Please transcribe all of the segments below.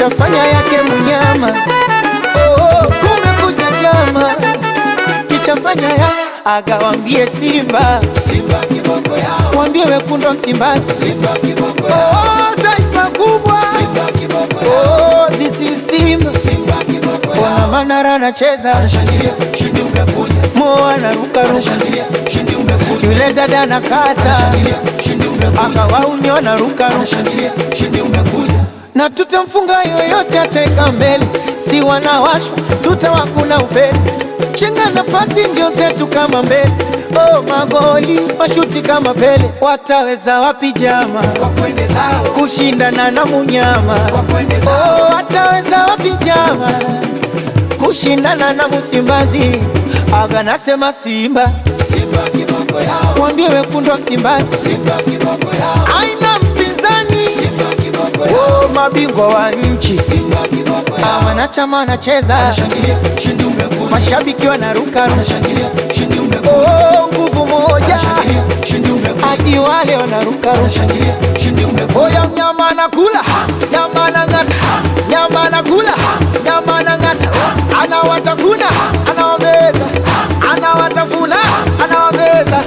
kishafanya yake mnyama. Oh, kumekucha chama kichafanya ya agawambie Simba, Simba kiboko yao, wambie wekundu Msimbazi, Simba kiboko yao, oh, taifa kubwa Simba kiboko yao, oh, this is Simba. Simba kiboko Ona yao. Manara anacheza, Anashangilia, ushindi umekuja. Mo anarukaruka, Anashangilia, ushindi umekuja. yule dada anakata, Anashangilia, ushindi umekuja. akawauni wanarukaruka, Anashangilia, ushindi umekuja. na tutamfunga yoyote ateka mbele, si wanawashwa tutawakuna upele, chenga na pasi ndio zetu kama mbele. Oh, magoli mashuti kama Pele, wataweza wapi jama Wakwende zao, kushindana na munyama? wakwende zao, Oh, wataweza wapi jama kushindana na Msimbazi? Aga nasema Simba, Simba kiboko yao, mwambie wekundu wa Msimbazi Simba kiboko yao, aina mpinzani. Simba kiboko yao, Oh, mabingwa wa nchi Simba kiboko Ah, yao. wanachama wanacheza, Anashangilia, ushindi umekuja. mashabiki wanaruka, Anashangilia, ushindi umekuja. oh, nguvu moja Anashangilia, ushindi umekuja. hadi wale wanaruka Anashangilia, ushindi umekuja. Oya mnyama anakula, nyama anang'ata, nyama anakula, nyama anang'ata, anawatafuna, anawameza, anawatafuna, anawameza.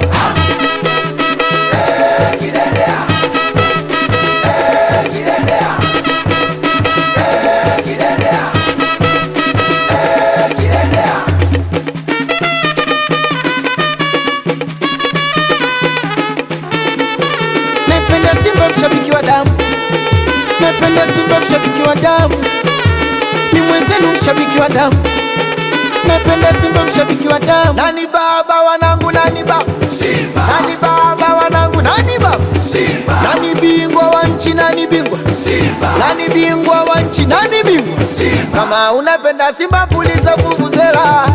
Naipenda Simba mshabiki wa damu, naipenda Simba mshabiki wa damu, ni mwenzenu mshabiki wa damu, naipenda Simba mshabiki wa damu. Nani baba wanangu, nani baba, Simba, nani baba wanangu, nani baba, Simba, nani bingwa wa nchi, nani bingwa, Simba, nani bingwa wa nchi, nani bingwa. Simba. Kama unapenda Simba puliza vuvuzela,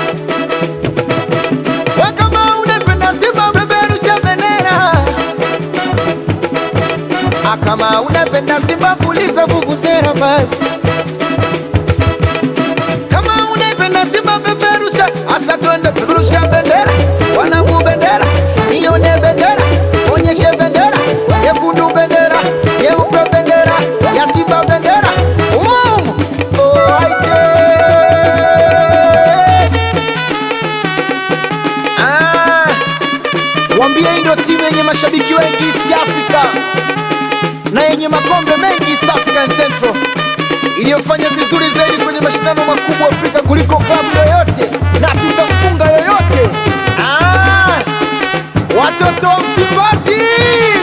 we kama unapenda Simba peperusha bendera, Ah, kama unapenda Simba puliza vuvuzela basi. Kama unapenda Simba peperusha, asa twende peperusha bendera, wanangu bendera, nione bendera, onyeshe bendera, yekundu bendera, yeupe bendera, ya Simba bendera, umumu oh, aite. Ah, wambie hii ndio timu yenye mashabiki wengi East Africa na yenye makombe mengi East African Central iliyofanya vizuri zaidi kwenye mashindano makubwa Afrika kuliko klabu yoyote, na tutamfunga yoyote. Ah, watoto wa Msimbazi